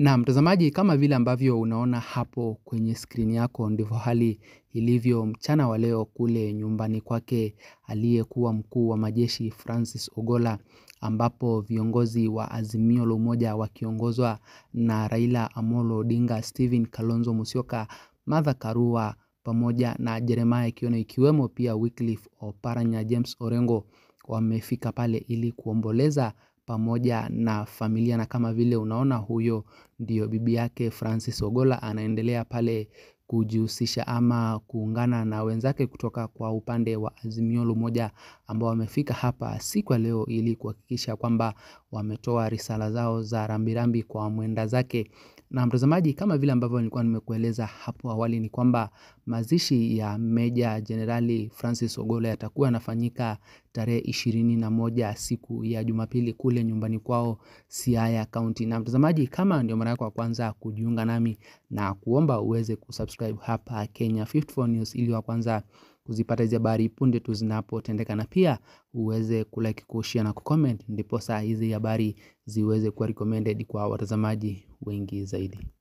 Na mtazamaji kama vile ambavyo unaona hapo kwenye skrini yako ndivyo hali ilivyo mchana wa leo kule nyumbani kwake aliyekuwa mkuu wa majeshi Francis Ogola ambapo viongozi wa Azimio la Umoja wakiongozwa na Raila Amolo Odinga, Stephen Kalonzo Musyoka, Martha Karua pamoja na Jeremiah Kioni ikiwemo pia Wycliffe Oparanya, James Orengo wamefika pale ili kuomboleza pamoja na familia na kama vile unaona huyo ndio bibi yake Francis Ogola anaendelea pale kujihusisha ama kuungana na wenzake kutoka kwa upande wa Azimio la Umoja ambao wamefika hapa siku ya leo ili kuhakikisha kwamba wametoa risala zao za rambirambi kwa mwenda zake. Na mtazamaji kama vile ambavyo nilikuwa nimekueleza hapo awali ni kwamba mazishi ya Meja Jenerali Francis Ogola yatakuwa yanafanyika tarehe ishirini na moja siku ya Jumapili kule nyumbani kwao Siaya County. Na mtazamaji kama ndio mara yako ya kwanza kujiunga nami na kuomba uweze kusubscribe hapa Kenya 54 News ili wa kwanza kuzipata hizi habari punde tu zinapotendeka na pia uweze kulike, kushare na kucomment ndipo saa hizi habari ziweze kuwa recommended kwa watazamaji wengi zaidi.